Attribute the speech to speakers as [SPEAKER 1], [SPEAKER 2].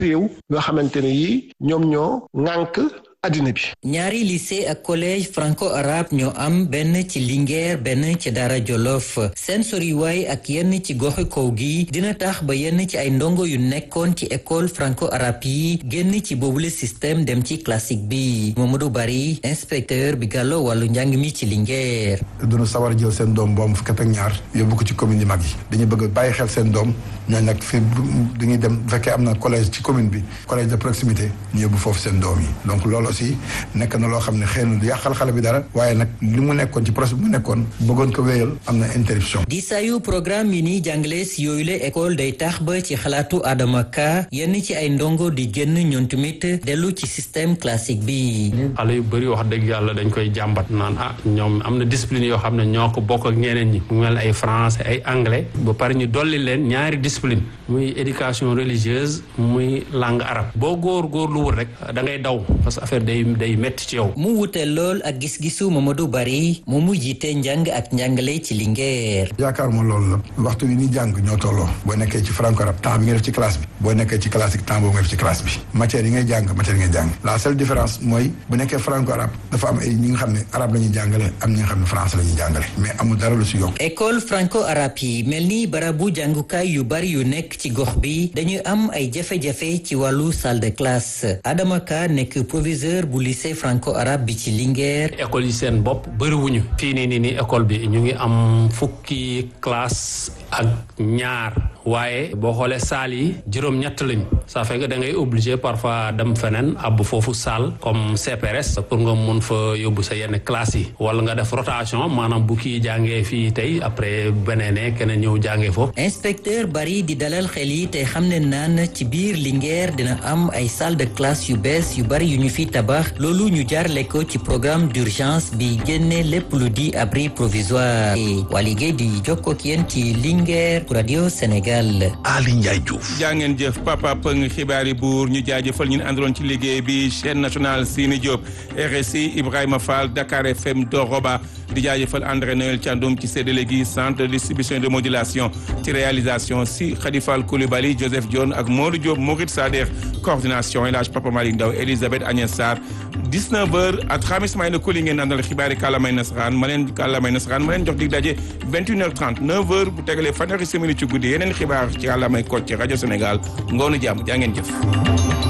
[SPEAKER 1] réew yoo xamante ne yi ñoom ñoo ŋànk addina bi.
[SPEAKER 2] ñaari lycée ak collège franco-arabe ñoo am benn ci Linguère benn ci Dara Jolof seen soriwaay ak yenn ci goxi kaw gi dina tax ba yenn ci ay ndongo yu nekkoon ci école franco-arabe yi génn ci boobule système dem ci classique bi Mamadou Bari inspecteur bi gàllo wàllu njàng mi ci Linguère.
[SPEAKER 3] duñu sawar jël seen doom boobu fukk ak ñaar yóbbu ko ci commune yi mag yi dañuy bëgg bàyyi xel seen doom ñooñu nag fi dañuy dem bu fekkee am na collège ci commune bi collège de proximité ñu yóbbu foofu seen doom yi donc loolu aussi nekk na loo xam ne xëy na du yàqal xale bi dara waaye nag li mu nekkoon ci procès bi mu nekkoon bëggoon ko wéyal am na interruption
[SPEAKER 2] di sayu programme yi ni jàngale si yooyu la école day tax ba ci xalaatu Adama Ka yenn ci ay ndongo di génn ñoom tamit dellu ci système classique bi.
[SPEAKER 4] xale yu bëri wax dëgg yàlla dañ koy jàmbat naan ah ñoom am na discipline yoo xam ne ñoo ko bokk ak ñeneen ñi mu mel ay français ay anglais ba pare ñu dolli leen ñaari discipline muy éducation religieuse muy langue arabe boo góor góor lu wul rek da ngay daw parce que affaire day day métti ci yow.
[SPEAKER 2] mu wute lool ak gis-gisu Mamadou Bari moom mu jiite njàng ak njàngale ci Linguère.
[SPEAKER 3] yaakaar ma loolu la waxtu bi ni jàng ñoo tolloo boo nekkee ci franco arabe temps bi nga def ci classe bi boo nekkee ci classique temps boobu nga def ci classe bi matière yi ngay jàng matière yi ngay jàng la seule différence mooy bu nekkee franco arabe dafa am ay ñi nga xam ne arabe la ñuy jàngale am ñi nga xam ne français la ñuy jàngale mais amul dara lu si yokk.
[SPEAKER 2] école franco arabe yi mel ni barabu jàngukaay yu bari yu nekk ci gox bi dañuy am ay jafe-jafe ci wàllu salle de classe Adama Ka nekk proviseur bu lycée franco arabe bi ci Linguère.
[SPEAKER 4] école yi seen bopp bëriwuñu fii nii nii nii école bi ñu ngi am fukki classe ak ñaar waaye boo xoolee saal yi juróom-ñett lañu ça fait que da ngay obligé parfois dem feneen ab foofu salle comme CPRS pour nga mun fa yóbbu sa yenn classe yi wala nga def rotation maanaam bu kii jàngee fii tey après beneen keneen ñëw jàngee foofu.
[SPEAKER 2] inspecteur bari di dalal xel yi te xam ne naan ci biir Linguère dina am ay salle de classe yu bees yu bari yu ñu fi tabax loolu ñu jaarle ko ci programme d'urgence bi génne lépp lu di abri provisoire waa liggéey di jokkoo ak yéen ci Linguère pour Radio Sénégal.
[SPEAKER 5] Ali Ndiaye Diouf.
[SPEAKER 6] jaa ngeen jëf papa pëng xibaari buur ñu jaajëfal ñu àndaloon ci liggéey bi chaîne nationale Sini Diop RSI Ibrahima Fall Dakar FM Doroba di jaajëfal André Noël Thiandoum ci séddale gi centre de distribution de modulation ci réalisation si Khadifal Koulibaly Joseph Dione ak Modou Diop Mourid Sader coordination El Hadj Papa Malick Ndaw Elisabeth Agnès Sarr 19h ak Xamis Mayna Koli ngeen àndal xibaari kàllaamay nasaraan ma leen kàllaamay nasaraan ma leen jox dig daje 21h30 9h bu tegalee fanweeri simili ci guddi yeneen xibaar ci kàllaamay Kocc ci rajo Sénégal ngoonu jàmm jaa ngeen jëf.